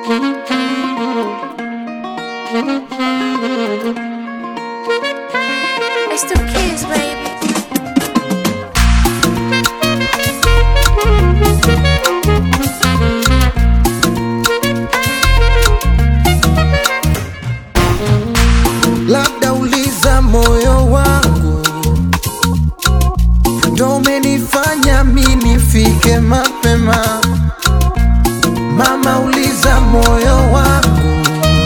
It's the kids, baby. labda uliza moyo wangu ndo umenifanya mi nifike mapema mama uliza moyo wangu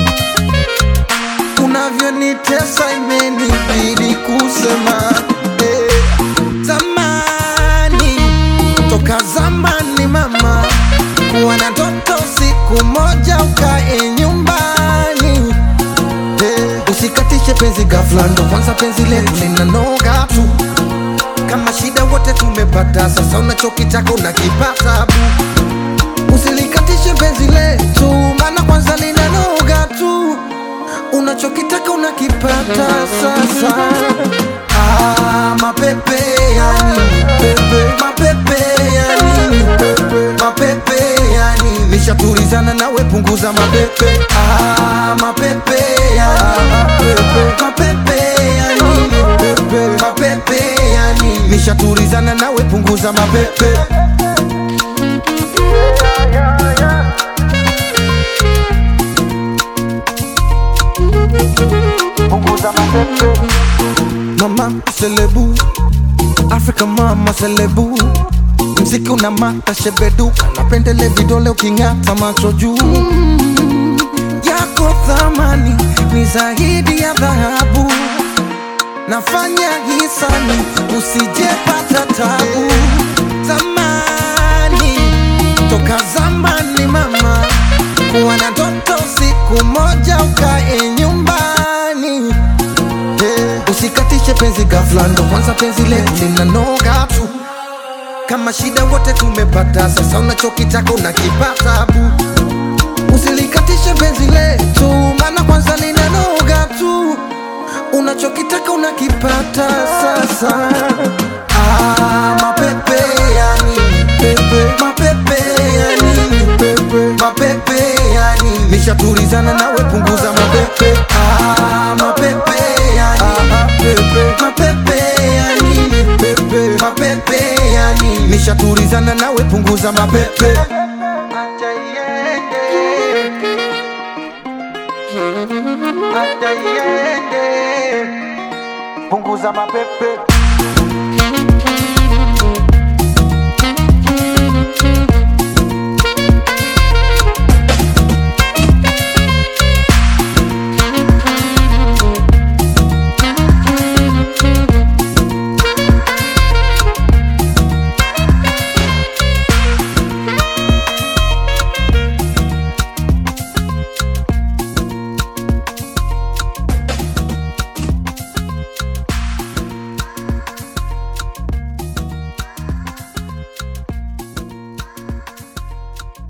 unavyonitesa imenibidi kusema eh. zamani toka zamani mama kuwa na toto siku moja ukae nyumbani Eh, usikatishe penzi ghafla, ndo kwanza penzi letu linanoga tu. Kama shida wote tumepata, sasa unachokitaka unakipata bu. Usilikatishe penzi letu, maana kwanza linanoga tu. Unachokitaka unakipata sasa. Ah, mapepe ya nini pepe, mapepe ya nini pepe, mapepe ya nini? Nishatulizana nawe, punguza mapepe. Ah, mapepe ya mapepe, mapepe ya nini pepe, mapepe ya nini? Nishatulizana nawe, punguza mapepe. Mama selebu, Africa mama selebu, mziki una mata shebeduka, napendele vidole uking'ata macho juu yako thamani ni zaidi ya dhahabu, nafanya hisani usijepata tabu. Zamani toka zamani mama, kuwa na toto siku moja ukae nyumbani Eh, Usikatishe penzi ghafla, ndo kwanza penzi letu linanoga tu. Kama shida wote tumepata, sasa unachokitaka unakipata bu. Usilikatishe penzi letu, maana kwanza linanoga tu. Unachokitaka unakipata sasa. Ah, mapepe ya nini pepe, mapepe ya nini pepe, mapepe ya nini? Nishatulizana nawe, punguza mapepe. Ah, mapepe ya nini pepe, mapepe ya nini pepe, mapepe ya nini? Nishatulizana nawe, punguza mapepe. Acha iende. Acha iende. Punguza mapepe